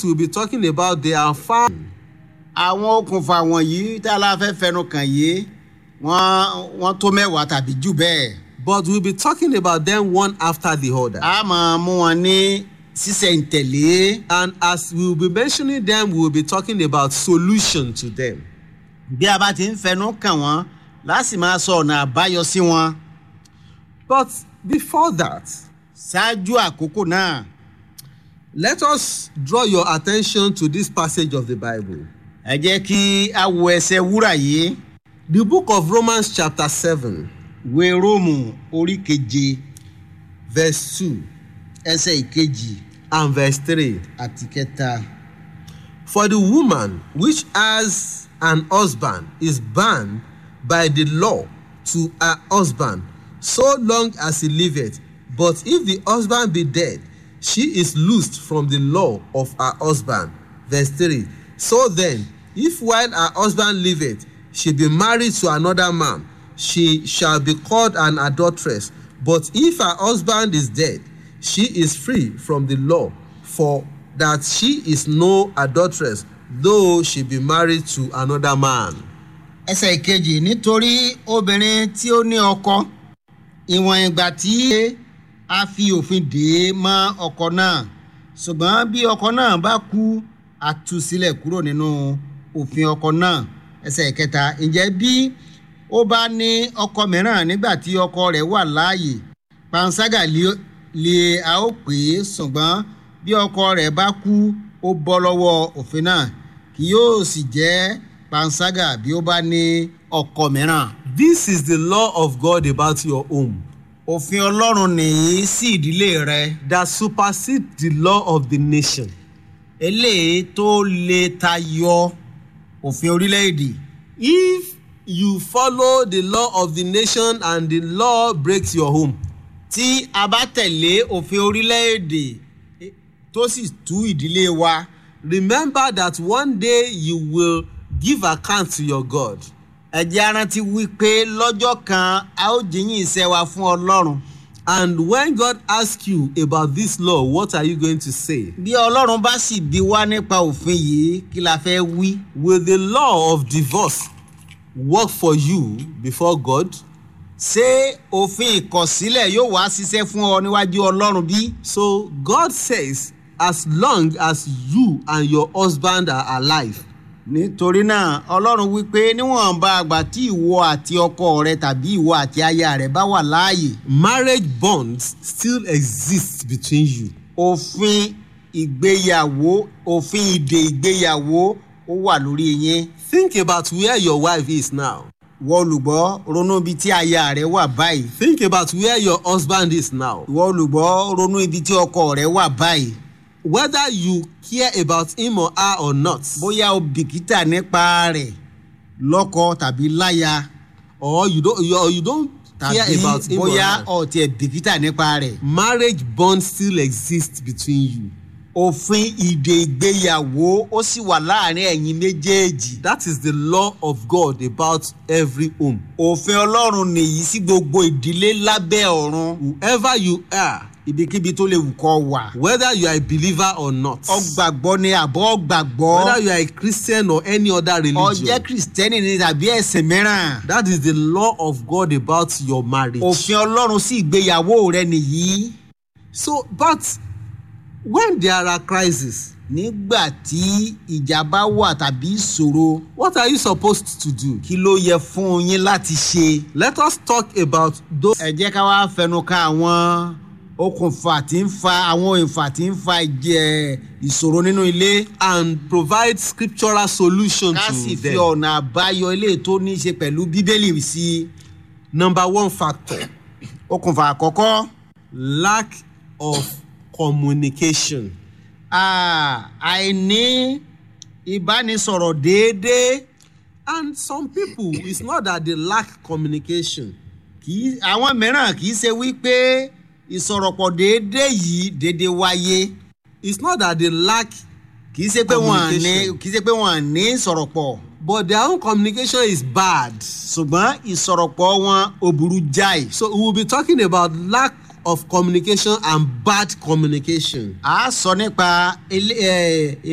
factors we'll be talking about they are found àwọn okùnfà wọ̀nyí tá a la fẹ́ fẹnu kàn yìí wọ́n wọ́n tó mẹ́wàá tàbí jù bẹ́ẹ̀. but we'll be talking about them one after the other. a máa mú wọn ní sísẹ̀ǹtẹ̀lé And as we'll be mentioning them, we'll be talking about solution to them. bí a bá ti ń fẹnu kàn wọ́n láti máa sọ ọ̀nà àbáyọ sí wọn. But before that, ṣáájú àkókò náà let us draw your attention to this passage of the Bible. ẹ jẹ́ kí a wo ẹsẹ̀ wúrà yìí The book of Romans, chapter 7, ìwé róòmù orí keje verse 2 ẹsẹ̀ ìkejì and verse 3. àti kẹta. For the woman which has an husband is bound by the law to her husband so long as he liveth. But if the husband be dead, she is loosed from the law of her husband. Verse 3. So then, if while her husband liveth, she be married to another man, she shall be called an adulteress. But if her husband is dead, she is free from the law, for that she is no adulteress, though she be married to another man. ẹsẹ̀ ìkejì nítorí obìnrin tí ó ní ọkọ ìwọ̀n ìgbà tí a fi òfin dè é mọ́ ọkọ náà ṣùgbọ́n bí ọkọ náà bá kú a tú sílẹ̀ kúrò nínú òfin ọkọ náà ẹsẹ̀ ìkẹta ǹjẹ́ bí ó bá ní ọkọ mìíràn nígbà tí ọkọ rẹ̀ wà láàyè panṣágà lé- lé a ó pè é ṣùgbọ́n bí ọkọ rẹ̀ bá kú ó bọ́ lọ́wọ́ òfin náà kì yóò sì jẹ́ panṣágà bí ó bá ní ọkọ mìíràn. This is the law of God about your home òfin ọlọ́run nìyí sí ìdílé rẹ that supersedes the law of the nation. eléyìí tó lè tayọ òfin orílẹ̀-èdè. If you follow the law of the nation and the law breaks your home, tí a bá tẹ̀lé òfin orílẹ̀-èdè eh, tó sì tú ìdílé wa remember that one day you will give account to your God. ẹ jẹ́ á rántí wípé lọ́jọ́ kan a ó jíyìn iṣẹ́ wa fún ọlọ́run. And when God asks you about this law, what are you going to say? bí ọlọ́run bá sì bí wá nípa òfin yìí kí la fẹ́ wí. Will the law of divorce work for you before God? ṣé òfin ìkọ̀sílẹ̀ yóò wá ṣiṣẹ́ fún ọ níwájú ọlọ́run bí? So God says, as long as you and your husband are alive, nítorí náà ọlọ́run wípé níwọ̀nba àgbà tí ìwọ àti ọkọ rẹ tàbí ìwọ àti aya rẹ bá wà láàyè marriage bonds still exist between you. òfin ìgbéyàwó òfin ìdè ìgbéyàwó ó wà lórí yín Think about where your wife is now. ìwọ olùgbọ́ ronú ibi tí aya rẹ wà báyìí Think about where your husband is now. ìwọ olùgbọ́ ronú ibi tí ọkọ rẹ wà báyìí Whether you care about him or her or not, bóyá o bìkítà nípa rẹ̀ lọ́kọ tàbí láya or you don't, you, or you don't care tàbí about him or bóyá her, o tiẹ̀ bìkítà nípa rẹ̀ marriage bonds still exist between you. òfin ìdè ìgbéyàwó ó sì wà láàrin ẹ̀yin méjèèjì. That is the law of God about every home. òfin ọlọ́run nìyí sí gbogbo ìdílé lábẹ́ ọ̀run Whoever you are, ibikíbi tó lè wù kọ́ wà. whether you are a believer or not, ọgbàgbọ́ ni àbọ̀ ọgbàgbọ́ whether you are a Christian or any other religion, ọjẹ́ kìrìsìtẹ́nì ni tàbí ẹ̀sìn mìíràn. that is the law of God about your marriage. òfin ọlọ́run sí ìgbéyàwó rẹ nìyí. So, but when there are crises, nígbà tí ìjà bá wà tàbí ìṣòro what are you supposed to do? kí ló yẹ fún yín láti ṣe. Let us talk about those ẹ jẹ́ ká wá fẹnu ka àwọn okùnfà tí ń fa àwọn ìfà tí ń fa ìjẹ ìṣòro nínú ilé. and provide scriptural solution ká to sì fi them. ọ̀nà àbáyọ ilé tó ní í ṣe pẹ̀lú bíbélì sí i. Number one factor okùnfà àkọ́kọ́ lack of communication. ah, àìní ìbánisọ̀rọ̀ déédéé And some people, it's not that they lack communication, kì í àwọn mìíràn kì í ṣe wípé ìsọ̀rọ̀pọ̀ déédéé yìí déédéé wáyé it's not that they lack, kì í ṣe pé wọ́n ní Communication. kì í ṣe pé wọ́n ní ìsọ̀rọ̀pọ̀ but their own communication is bad. ṣùgbọ́n ìsọ̀rọ̀pọ̀ wọn ò burú jáì. So we will be talking about lack of communication and bad communication. a sọ nípa ilé- eh,